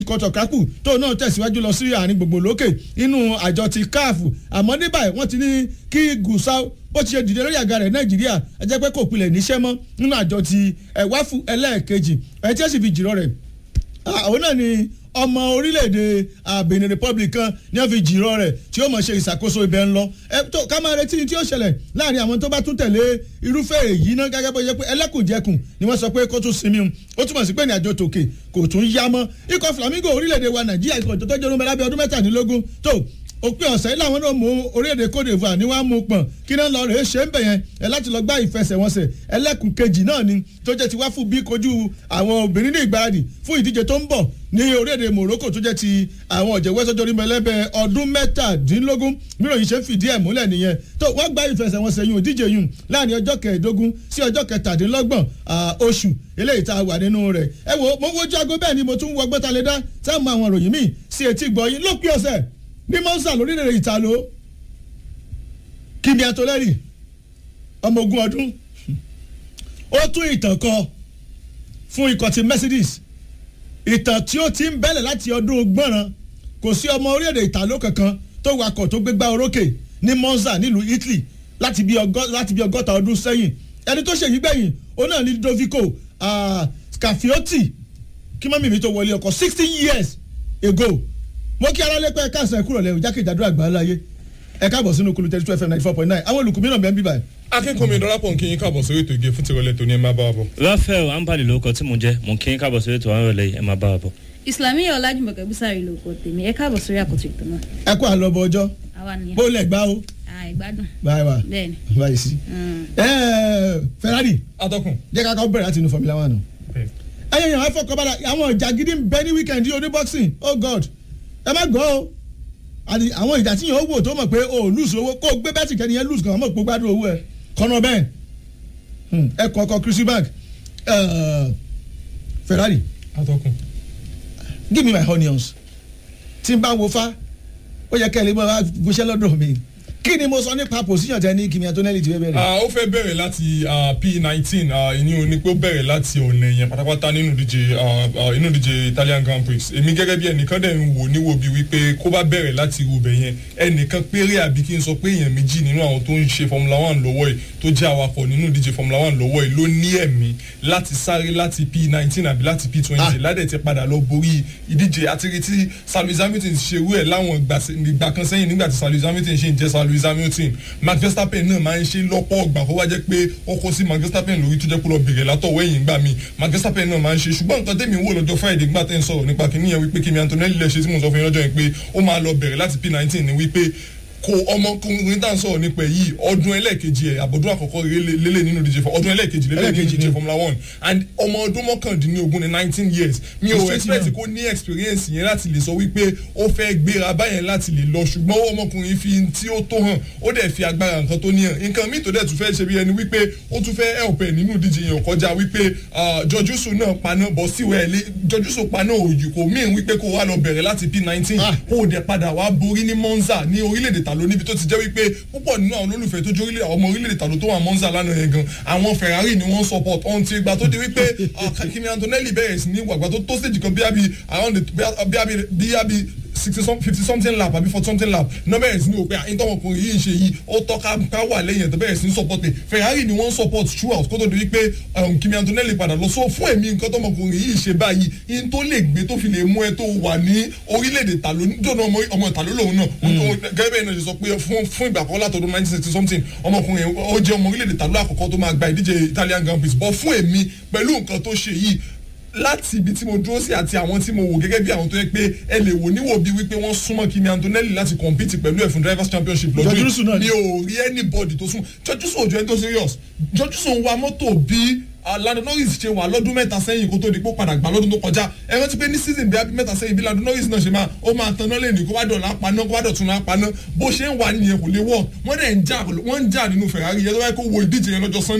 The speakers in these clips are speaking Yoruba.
kọtọkákù tó náà tẹ̀síwájú lọ sí àárín gbogbo lókè inú àjọ ti káàfù àmọ́ ní báyìí wọ́n ti ní kí gùsà bó ti ṣe dìde lórí àga rẹ̀ nàìjíríà ẹ jẹ́ pé kò pilẹ̀ níṣẹ́ mọ́ nínú àjọ ti ẹ̀wáfù ẹlẹ́ẹ̀kejì ẹ̀ tí ó sì fi jìrọ̀ rẹ̀ àwọn náà ni ọmọ orílẹ̀-èdè Benin Republic kan ní wọ́n fi jìrọ̀ rẹ̀ tí ó mọ̀ ṣe ìṣàkóso ibẹ̀ ń lọ ẹ tó ká máa retí tí ó ṣẹlẹ̀ láàrin àwọn tó bá tún tẹ̀lé irúfẹ́ èyí náà gẹ́gẹ́ bó ṣe pé ẹlẹ́kùnjẹkùn ni wọ́n sọ pé kó tún sinmi ó túmọ̀ sí pé ní àjọ tòkè kò tún yá mọ́ ikọ̀ Flamingo orílẹ̀-èdè wa Nàìjíríà ikọ̀ tó tọ́jú ọdún mẹ́lábẹ́ ọdún mẹ́tàdínlógún tó òpin ọ̀sẹ̀ yìí làwọn náà mú orílẹ̀-èdè Côte d'Ivoire ní wàá mú pọ̀n kí náà lọ rèé ṣe ń bẹ̀ yẹn ẹ láti lọ gbá ìfẹsẹ̀wọnsẹ̀ ẹlẹ́kùn kejì náà ni tó jẹ́ ti wá fún bí kojú àwọn obìnrin ní ìgbáradì fún ìdíje tó ń bọ̀ ní orílẹ̀-èdè Morocco tó jẹ́ ti àwọn ọ̀jẹ̀wẹ́ sọ́jọ́ orí mẹ́lẹ́bẹ̀ ọdún mẹ́tàdínlógún mìíràn yìí ṣe ń fìdí ẹ̀ múlẹ̀ nìyẹn tó wọ́n gbá ìfẹsẹ̀wọnsẹ̀ yìí òdíje yìí láàrin ọjọ́ kẹẹ̀ẹ́dógún sí ọjọ́ kẹtàdínlọ́gbọ̀n oṣù eléyìí tá a wà nínú rẹ̀ ẹ wo mo wojú aago bẹ́ẹ̀ ni mo tún wọ gbẹ́talẹ́dá tá mọ àwọn ìròyìn míì sí etí gbọ́ yín lópin ọ̀sẹ̀ ní mọ́nsá lórílẹ̀ ìtàló Kimi Antonelli ọmọ ogun ọdún ó tún ìtàn kọ fún ikọ̀ ti Mercedes ìtàn tí ó ti ń bẹ̀lẹ̀ láti ọdún gbọ́nràn kò sí ọmọ orílẹ̀-èdè ìtàló kankan tó wakọ̀ tó gbégbá orókè ní Monza nílùú Italy láti bí ọgọ́ta ọdún sẹ́yìn ẹni tó ṣèyí gbẹ̀yìn ó náà ní Dovico Scafiotti kí mọ́mí mi tó wọlé ọkọ̀ sixty years ago mo kí ara lẹ́pẹ́ ẹ̀ka àṣà ìkúrọ̀ lẹ́yìn jákèjádò àgbáńláyé ẹ káàbọ̀ sínú kulu thirty two fm ninety four point nine àwọn olùkú mìíràn bẹ́ẹ̀ ń bí báyìí. akínkùnmi dọ́lápọ̀ nkí yín káàbọ̀ sórí ètò ìgè fún tirọ̀lẹ́ tó ní ẹ máa bá wa bọ̀. Raphael ambali lórúkọ tí mo jẹ́ mo kí yín káàbọ̀ sórí ètò àwọn ìrọ̀lẹ́ ẹ máa bá wa bọ̀. Islamiyah Ọlájùmọ̀kẹ́ Búsárì lórúkọ tèmi ẹ káàbọ̀ sórí àkótó ìtọ́ náà. ẹ kó àlọ́bọ ọjọ́ àwa nìyẹn. bó lẹ̀ gbá o à ìgbádùn. báyìí wá bẹ́ẹ̀ni. báyìí sí. ẹẹ Ferrari atọ́kùn. jẹ́ ká kọ́ bẹ̀rẹ̀ láti inú Formula One. Okay. ẹyẹ yẹn wá fọkàn bára àwọn ìjà gidi ń bẹ ní weekend yìí oní boxing oh god ẹ má gbọ́ o àti àwọn ìjà tí yẹn ó wò tó mọ̀ pé o lose owó kó o gbé bẹ́tì kẹ́ni yẹn lose kan mọ̀ pé o gbádùn owó ẹ kọ́nà bẹ́ẹ̀ ẹ kọ́ ọkọ̀ Chris bank Ferrari atọ́kùn. give me my onions tí n bá wo fa ó yẹ kẹ́ ẹ lè mọ gbóṣẹ́ lọ́dọ̀ mi kí ni mo sọ nípa position tẹ ní Kimi Antonelli ti fẹ́ bẹ̀rẹ̀. Ah, ó fẹ́ bẹ̀rẹ̀ láti ah, P19 ah, ìní o ní pé ó bẹ̀rẹ̀ láti ọ̀nà yẹn pátápátá nínú ìdíje ah, ah, inú ìdíje Italian Grand Prix èmi gẹ́gẹ́ bí ẹnìkan dẹ̀ ń wò níwò bíi wípé kó bá bẹ̀rẹ̀ láti irú bẹ̀ yẹn ẹnìkan péré àbí kí n sọ pé èèyàn méjì nínú àwọn tó ń ṣe Formula One lọ́wọ́ yìí tó jẹ́ awakọ̀ nínú ìdíje Formula One lọ́wọ́ yìí ló ní ẹ̀mí láti sáré láti P19 àbí láti P20 Ah. ládẹ̀ ti padà lọ borí ìdíje àti rí tí Sir Lewis Hamilton ṣerú ẹ̀ láwọn ìgbà se- ìgbà kan sẹ́yìn nígbà tí Sir Lewis Hamilton ṣe ń jẹ́ Sir Lewis Hamilton Max Verstappen náà máa ń ṣe lọ́pọ̀ ọgbà kó wá jẹ́ pé ọkọ̀ sí Max Verstappen lórí tó jẹ́ kó lọ bèrè látọ̀wọ́ ẹ̀yìn gbà mí Max Verstappen náà máa ń ṣe ṣùgbọ́n nǹkan tẹ́mi wò lọ́jọ́ Friday gbà tẹ́ ń sọ̀rọ̀ nípa kìíní yẹn wípé Kimi Antonelli lè ṣe tí mo sọ fún yín lọ́jọ́ yẹn pé ó máa lọ bẹ̀rẹ̀ láti P19 ni wípé kò ọmọkùnrin tá à ń sọ̀rọ̀ nípa ẹ̀ yìí ọdún ẹlẹ́ẹ̀kejì ẹ̀ àbọ̀dún àkọ́kọ́ rẹ̀ lélẹ̀ nínú ìdíje fún ọdún ẹlẹ́ẹ̀kejì lélẹ̀ nínú Ẹlẹ́ẹ̀kejì ìdíje ni. Formula One and ọmọ ọdún mọ́kàndínlógún ní nineteen years mi ò Straight expect down. kó ní experience yẹn láti lè sọ wípé ó fẹ́ gbéra báyẹn láti lè lọ ṣùgbọ́n ọmọkùnrin fi tí ó tó hàn ó dẹ̀ fi agbára nǹkan tó níyàn nǹkan míì tó dẹ̀ tún fẹ́ ṣe bí ẹni wípé ó tún fẹ́ help ẹ̀ nínú ìdíje yẹn kọjá wípé jọjúsù náà paná bọ́ síwẹ̀ ẹ̀ lé jọjúsù paná òyì kò míì wípé kó wá lọ bẹ̀rẹ̀ láti P19 Ah. kó o dẹ̀ padà wá borí ní Monza ní orílẹ̀-èdè tàló níbi tó ti jẹ́ wípé púpọ̀ nínú àwọn olólùfẹ́ tó jórílẹ̀ ọmọ orílẹ̀-èdè tàló tó wà Monza lánàá yẹn gan àwọn Ferrari ni wọ́n support ọ̀hún ti gba tó di wípé ah, Kimi Antonelli bẹ̀rẹ̀ sí ní wàgbà tó tó stage kan bí abi around the bí abi bí abi sixty some fifty something lap àbí forty something lap náà bẹ̀rẹ̀ sí ní òpin àyíntọ́mọkùnrin yìí ń ṣe yìí ó tọ́ka ká wà lẹ́yìn ẹ̀ tó bẹ̀rẹ̀ sí ní support ẹ̀ Ferrari ni wọ́n support throughout kó tó di wípé um, Kimi Antonelli padà lọ so fún èmi nǹkan tọ́mọkùnrin yìí ṣe báyìí in tó lè gbé tó fi lè mú ẹ tó wà ní orílẹ̀-èdè tàló nítorí ọmọ ọmọ ìtàló lòun náà gẹ́gẹ́ bẹ́ẹ̀ náà ṣe sọ pé fún fún ìgbà kan látọdún nineteen sixty something ọmọkùnrin yẹn ó jẹ́ ọmọ orílẹ̀-èdè tàló àkọ́kọ́ tó máa gba ìdíje Italian Grand Prix bọ́ fún èmi pẹ̀lú nǹkan tó ṣe yìí láti ibi tí mo dúró sí àti àwọn tí mo wò gẹ́gẹ́ bí àwọn tó yẹ pé ẹ lè wò níwò bí wípé wọ́n súnmọ́ Kimi Antonelli láti compete pẹ̀lú ẹ̀ fún drivers championship lọ́dún George Russell náà ni. mi ò rí anybody tó sún George Russell ò jẹ́ ẹni tó serious George Russell ń wa mọ́tò bí ah, Lando Norris ṣe wà lọ́dún mẹ́ta sẹ́yìn kó tó di pé ó padà gbà lọ́dún tó kọjá ẹ rántí pé ní season bí abí mẹ́ta sẹ́yìn bí Lando Norris náà ṣe máa ó máa tanná lẹ́nu kó wá dọ̀la paná kó wá dọ̀tún náà paná bó ṣe ń wà nìyẹn kò lè wọ̀ wọ́n dẹ̀ ń jà wọ́n ń jà nínú Ferrari yẹn tó wáyé kó wo ìdíje yẹn lọ́jọ́ Sunday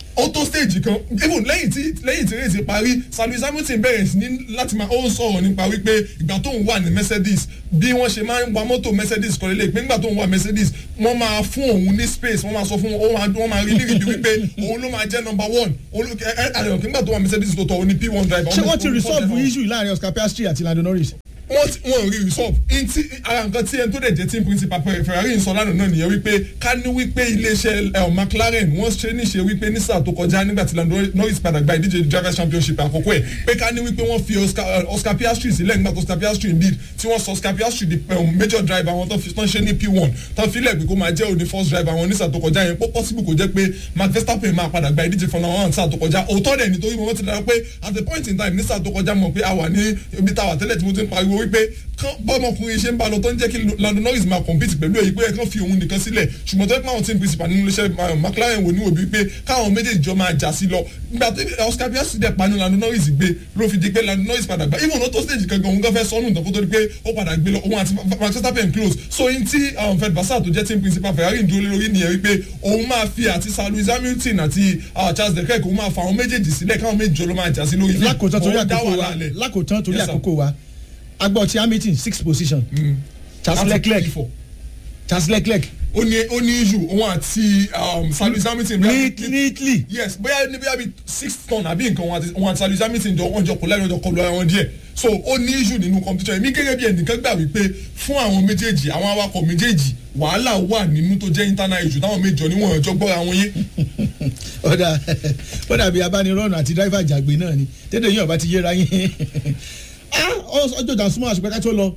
ó tó stage kan even lẹ́yìn tí lẹ́yìn tí race parí Lewis Hamilton bẹ̀rẹ̀ sí ní láti máa ó ń sọ̀rọ̀ nípa wípé ìgbà tó ń wà ní Mercedes bí wọ́n ṣe máa ń wa mọ́tò Mercedes kọ́ lélẹ̀ pé nígbà tó ń wà Mercedes wọ́n máa fún òun ní space wọ́n máa sọ fún òun wọ́n máa rí lírí bí wípé òun ló máa jẹ́ number one àdéhùn nígbà tó wà Mercedes tó tọ̀ òun ní P1 driver. ṣé wọ́n ti resolve issue láàrin Oscar Piastri àti Lando Norris. wọ́n ti wọ́n rí resolve ntí ara nǹkan tí ẹni tó dẹ̀ jẹ́ team principal Ferrari ń sọ lánàá náà nìyẹn wípé ká ní wípé iléeṣẹ́ McLaren wọ́n ṣe níṣe wípé ní sáà tó kọjá nígbà tí Lando Norris padà gba ìdíje drivers championship àkọ́kọ́ ẹ̀ pé ká ní wípé wọ́n fi Oscar, Oscar Piastri sílẹ̀ nígbà tó Oscar Piastri indeed tí wọ́n sọ Oscar Piastri di um, major driver wọn tó fi tán ṣe ní P1 tán filẹ̀ pé kó máa jẹ́ òní first driver wọn ní sáà tó kọjá yẹn pọ́ possible kò jẹ́ pé Max Verstappen máa padà gba ìdíje Formula One sáà tó kọjá òótọ́ dẹ̀ nítorí mo ti dára pé at the point in time ní sáà tó kọjá mọ̀ pé a wà ní ibi táwa tẹ́lẹ̀ tí mo ti ń pariwo wípé kán bọ́mọkùnrin ṣe ń bá lọ tó ń jẹ́ kí Lando Norris máa compete pẹ̀lú èyí pé kán fi òun nìkan sílẹ̀ ṣùgbọ́n tó yẹ pé àwọn team principal nínú iléeṣẹ́ McLaren wò ní òbí pé káwọn méjèèjì jọ máa jà sí lọ nígbà tó Oscar Piastri dẹ̀ panu Lando Norris gbé ló fi di pé Lando Norris padà gbá even though tó stage gangan òun kan fẹ́ sọnù nǹkan kó tó di pé ó padà gbé lọ òun àti Max Verstappen close so in ti Fred Vassar tó jẹ́ team principal Ferrari ń dúró lórí nìyẹn wípé òun máa fi àti Sir Lewis Hamilton àti Charles Leclerc òun máa fa àwọn méjèèjì sílẹ̀ káwọn méjì jọ ló máa jà sí lórí lákòótán torí àkókò wa lákòótán torí àkókò wa agbọ̀ ti Hamilton sixth position Charles Leclerc Charles Leclerc ó ní ó ní issue òun àti Sir Lewis Hamilton. neatly yes bóyá ní bóyá bíi six ton àbí nǹkan òun àti Sir Lewis Hamilton jọ wọ́n jọ kọ lẹ́yìn ọjọ́ kọlu ara wọn díẹ̀ so ó ní issue nínú competition èmi gẹ́gẹ́ bí ẹnìkan gbà wípé fún àwọn méjèèjì àwọn awakọ̀ méjèèjì wàhálà wà nínú tó jẹ́ internal issue táwọn méjọ níwọ̀n ọjọ́ gbọ́ra wọn yé. ọ̀dà ọ̀dà bíi abánirọ́nù àti driver jàgbé náà ni tẹ́tẹ̀ yín ọ̀bá ti yéra yín ọjọ́ ìjà súnmọ́ àṣùpẹ́ ká tó lọ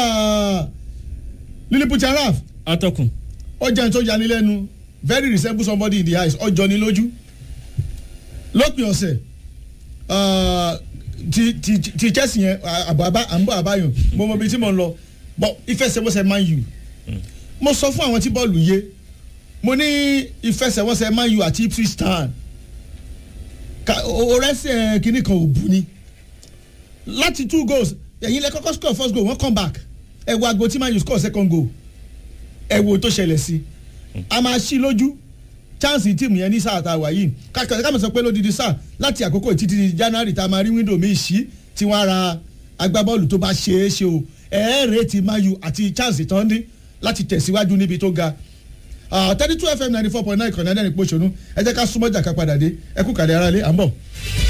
Lilliput Araf atọ́kùn. ọjà tó yani lẹ́nu very resemble somebody in the eyes ọjọ́ ni lójú lópin ọ̀sẹ̀ ti ti ti Chelsea yẹn àbọ̀ àbá àbọ̀ àbáyọ̀ mo mọ ibi tí mo ń lọ bọ́ ìfẹsẹ̀wọnsẹ̀ Man U mo sọ fún àwọn tí bọ́ọ̀lù yé mo ní ìfẹsẹ̀wọnsẹ̀ Man U àti Ipswich Town orẹ́sẹ̀ kìnnì kan ò bu ni láti two goals ẹ̀yin lẹ kọ́kọ́ score first goal wọ́n come back ẹ wo aago tí Man U score second goal ẹ wo tó ṣẹlẹ̀ sí a máa ṣí lójú chance tíìmù yẹn ní sáà tá a wà yìí káàkiri sọ pé lódìdí sáà láti àkókò títí di January tá a máa rí window mi ṣí tí wọ́n ra agbábọ́ọ̀lù tó bá ṣe é ṣe o ẹ̀ẹ́rẹ́ ti Man U àti chance tán dín láti tẹ̀síwájú níbi tó ga thirty two fm ninety four point nine kọ̀ọ̀nà ẹ̀dẹ́rìn pọ̀ṣọ́nù ẹ jẹ́ ká súnmọ́ jà ká padà dé ẹ kú kàdé ara lé à ń bọ̀.